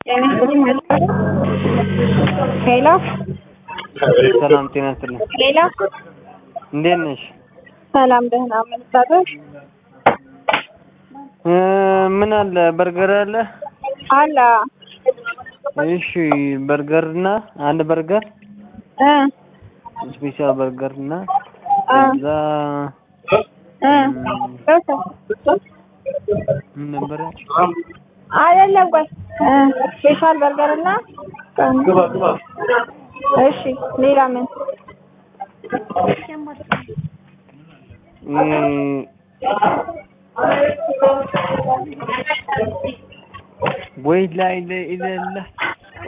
ሄሎ ሰላም ጤና ይስጥልኝ። ሄሎ እንዴት ነሽ? ሰላም ደህና ምን ታደርግ እ ምን አለ በርገር አለ? አለ እሺ በርገር እና አንድ በርገር እ ስፔሻል በርገር እና እ ከዛ እ ምን ነበረ? አይደለም ቆይ እ ስፔሻል በርገር እና እሺ ሌላ ምን እ ወይ ላይ ለኢለላ